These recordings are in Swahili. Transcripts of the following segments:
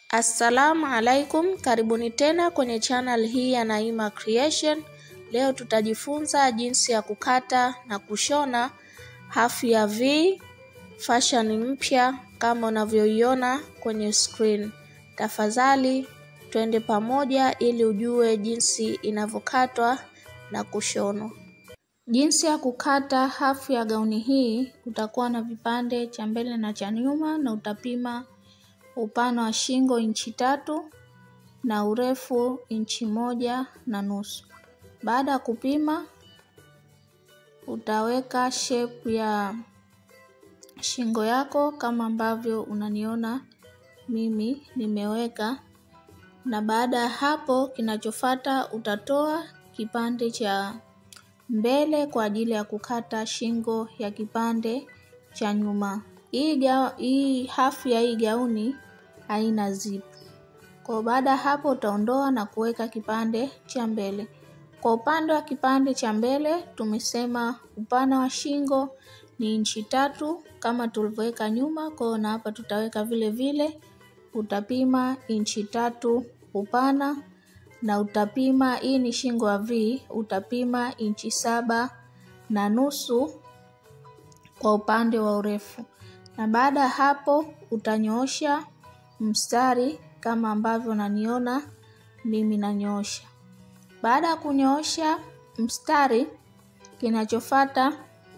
Assalamu alaikum, karibuni tena kwenye channel hii ya Naima Creation. Leo tutajifunza jinsi ya kukata na kushona hafu ya V fashion mpya kama unavyoiona kwenye screen. Tafadhali twende pamoja ili ujue jinsi inavyokatwa na kushonwa. Jinsi ya kukata hafu ya gauni hii, utakuwa na vipande cha mbele na cha nyuma na utapima upana wa shingo inchi tatu na urefu inchi moja na nusu. Baada ya kupima, utaweka shape ya shingo yako kama ambavyo unaniona mimi nimeweka, na baada ya hapo, kinachofuata utatoa kipande cha mbele kwa ajili ya kukata shingo ya kipande cha nyuma. Hii, ga, hii hafu ya hii gauni haina zip. Kwa baada ya hapo utaondoa na kuweka kipande cha mbele. Kwa upande wa kipande cha mbele tumesema upana wa shingo ni inchi tatu kama tulivyoweka nyuma, kwa hiyo na hapa tutaweka vile vile. Utapima inchi tatu upana na utapima, hii ni shingo ya V, utapima inchi saba na nusu kwa upande wa urefu, na baada ya hapo utanyoosha mstari kama ambavyo unaniona mimi nanyoosha. Baada ya kunyoosha mstari, kinachofuata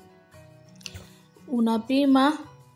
unapima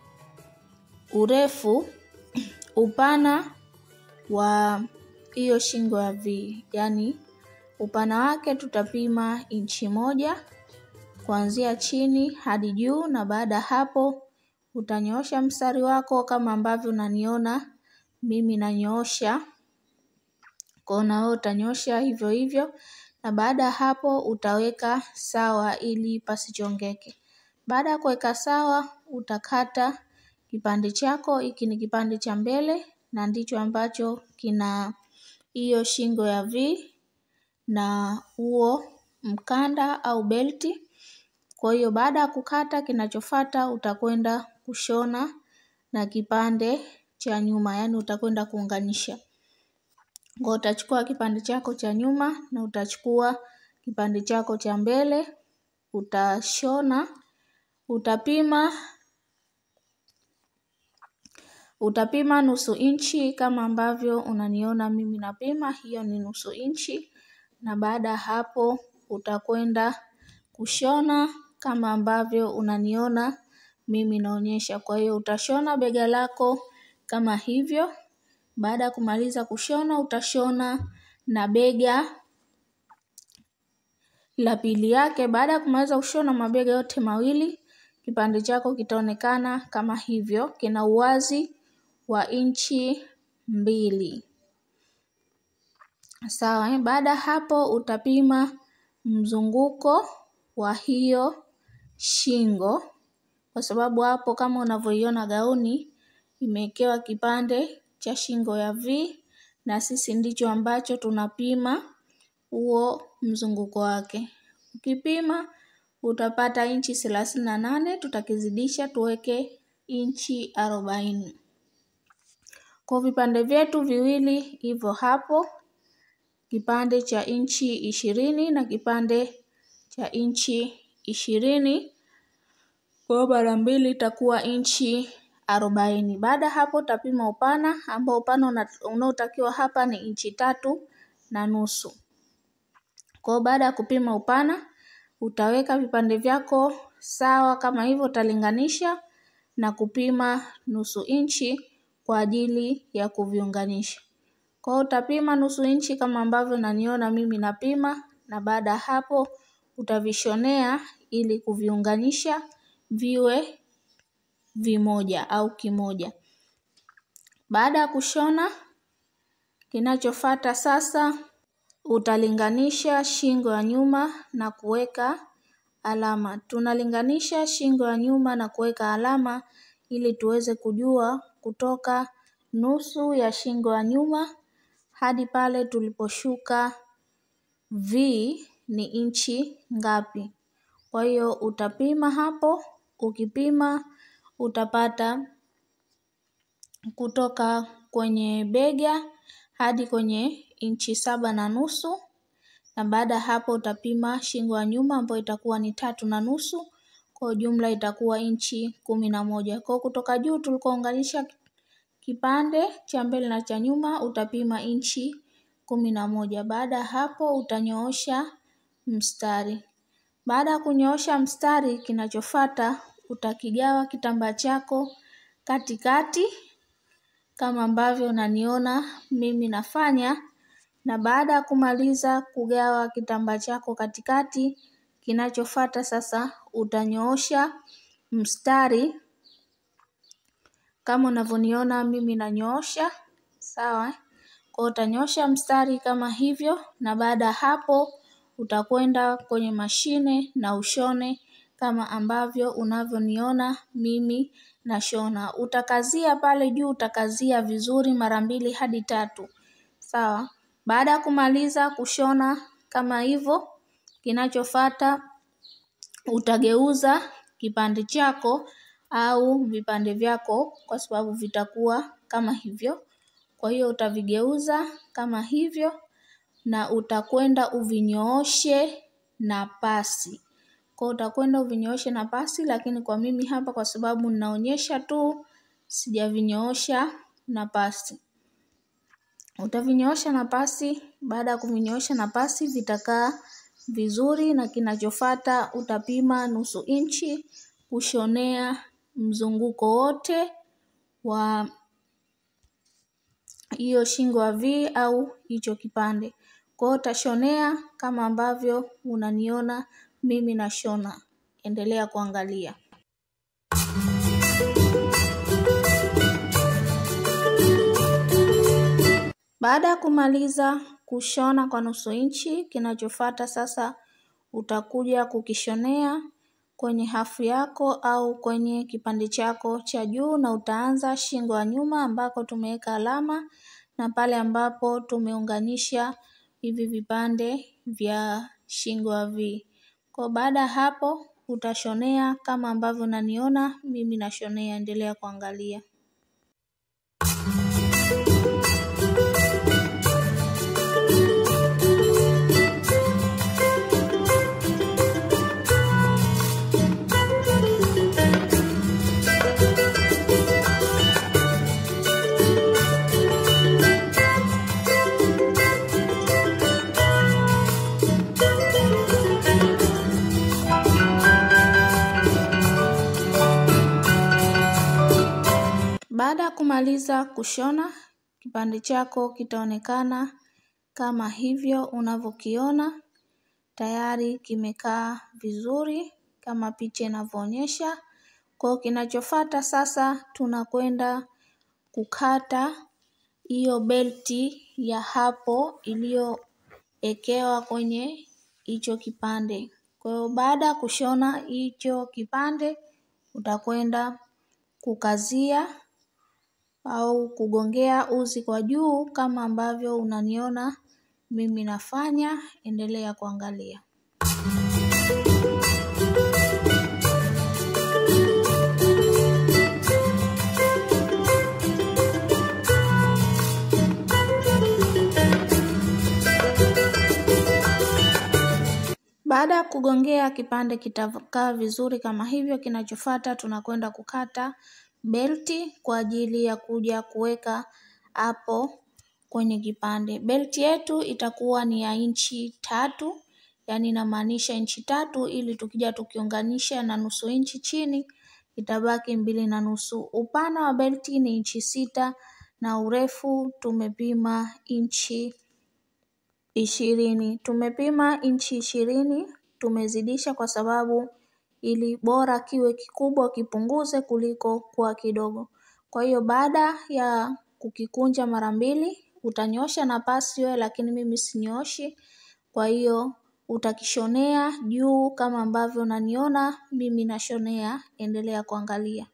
urefu, upana wa hiyo shingo ya V, yaani upana wake tutapima inchi moja kuanzia chini hadi juu, na baada ya hapo utanyoosha mstari wako kama ambavyo unaniona mimi nanyoosha, kwa na wewe utanyoosha hivyo hivyo, na baada ya hapo utaweka sawa ili pasichongeke. Baada ya kuweka sawa, utakata kipande chako. Hiki ni kipande cha mbele na ndicho ambacho kina hiyo shingo ya V na huo mkanda au belti. Kwa hiyo baada ya kukata, kinachofuata utakwenda kushona na kipande cha nyuma, yaani utakwenda kuunganisha. Kwa utachukua kipande chako cha nyuma na utachukua kipande chako cha mbele, utashona, utapima utapima nusu inchi kama ambavyo unaniona mimi napima, hiyo ni nusu inchi, na baada ya hapo utakwenda kushona kama ambavyo unaniona mimi naonyesha. Kwa hiyo utashona bega lako kama hivyo. Baada ya kumaliza kushona, utashona na bega la pili yake. Baada ya kumaliza kushona mabega yote mawili, kipande chako kitaonekana kama hivyo, kina uwazi wa inchi mbili. Sawa, eh? Baada ya hapo utapima mzunguko wa hiyo shingo, kwa sababu hapo kama unavyoiona gauni imewekewa kipande cha shingo ya V na sisi ndicho ambacho tunapima huo mzunguko wake. Ukipima utapata inchi thelathini na nane, tutakizidisha tuweke inchi arobaini. Kwa vipande vyetu viwili hivyo hapo, kipande cha inchi ishirini na kipande cha inchi ishirini kwa mara mbili itakuwa inchi arobaini. Baada hapo utapima upana ambao upana unaotakiwa hapa ni inchi tatu na nusu. Kwa baada ya kupima upana utaweka vipande vyako sawa kama hivyo, utalinganisha na kupima nusu inchi kwa ajili ya kuviunganisha. Kwa hiyo utapima nusu inchi kama ambavyo naniona mimi napima, na baada ya hapo utavishonea ili kuviunganisha viwe vimoja au kimoja. Baada ya kushona, kinachofuata sasa utalinganisha shingo ya nyuma na kuweka alama. Tunalinganisha shingo ya nyuma na kuweka alama ili tuweze kujua kutoka nusu ya shingo ya nyuma hadi pale tuliposhuka V ni inchi ngapi. Kwa hiyo utapima hapo, ukipima utapata kutoka kwenye bega hadi kwenye inchi saba na nusu na baada ya hapo utapima shingo ya nyuma ambayo itakuwa ni tatu na nusu kwa jumla itakuwa inchi kumi na moja. Kwa kutoka juu tulikounganisha kipande cha mbele na cha nyuma utapima inchi kumi na moja. Baada ya hapo utanyoosha mstari. Baada ya kunyoosha mstari, kinachofuata utakigawa kitambaa chako katikati kama ambavyo unaniona mimi nafanya, na baada ya kumaliza kugawa kitambaa chako katikati, kinachofuata sasa utanyoosha mstari kama unavyoniona mimi nanyoosha, sawa. Kwa utanyoosha mstari kama hivyo, na baada ya hapo utakwenda kwenye mashine na ushone kama ambavyo unavyoniona mimi nashona. Utakazia pale juu, utakazia vizuri mara mbili hadi tatu, sawa. Baada ya kumaliza kushona kama hivyo, kinachofuata utageuza kipande chako au vipande vyako kwa sababu vitakuwa kama hivyo. Kwa hiyo utavigeuza kama hivyo na utakwenda uvinyooshe na pasi. Kwa utakwenda uvinyooshe na pasi lakini kwa mimi hapa kwa sababu ninaonyesha tu sijavinyoosha na pasi. Utavinyoosha na pasi, baada ya kuvinyoosha na pasi vitakaa vizuri na kinachofuata utapima nusu inchi kushonea mzunguko wote wa hiyo shingo ya V au hicho kipande. Kwa hiyo utashonea kama ambavyo unaniona mimi nashona. Endelea kuangalia. Baada ya kumaliza kushona kwa nusu inchi, kinachofuata sasa utakuja kukishonea kwenye hafu yako au kwenye kipande chako cha juu na utaanza shingo ya nyuma ambako tumeweka alama na pale ambapo tumeunganisha hivi vipande vya shingo ya V. Kwa baada ya hapo utashonea kama ambavyo unaniona mimi nashonea, endelea kuangalia. Baada ya kumaliza kushona, kipande chako kitaonekana kama hivyo unavyokiona. Tayari kimekaa vizuri kama picha inavyoonyesha. Kwa kinachofuata sasa tunakwenda kukata hiyo belti ya hapo iliyoekewa kwenye hicho kipande. Kwa hiyo baada ya kushona hicho kipande utakwenda kukazia au kugongea uzi kwa juu kama ambavyo unaniona mimi nafanya, endelea kuangalia. Baada ya kugongea kipande kitakaa vizuri kama hivyo, kinachofuata tunakwenda kukata belti kwa ajili ya kuja kuweka hapo kwenye kipande. Belti yetu itakuwa ni ya inchi tatu, yaani inamaanisha inchi tatu ili tukija tukiunganisha na nusu inchi chini itabaki mbili na nusu. Upana wa belti ni inchi sita na urefu tumepima inchi ishirini. Tumepima inchi ishirini, tumezidisha kwa sababu ili bora kiwe kikubwa kipunguze kuliko kuwa kidogo. Kwa hiyo baada ya kukikunja mara mbili, utanyoosha na pasi wewe lakini mimi sinyooshi. Kwa hiyo utakishonea juu kama ambavyo unaniona mimi nashonea, endelea kuangalia.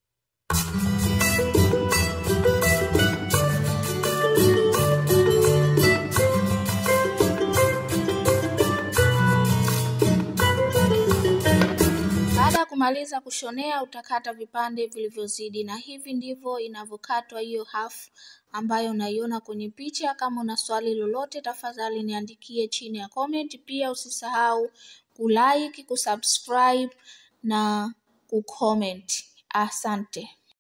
Baada ya kumaliza kushonea utakata vipande vilivyozidi na hivi ndivyo inavyokatwa hiyo half ambayo unaiona kwenye picha. Kama una swali lolote, tafadhali niandikie chini ya comment. Pia usisahau kulike, kusubscribe na kucomment. Asante.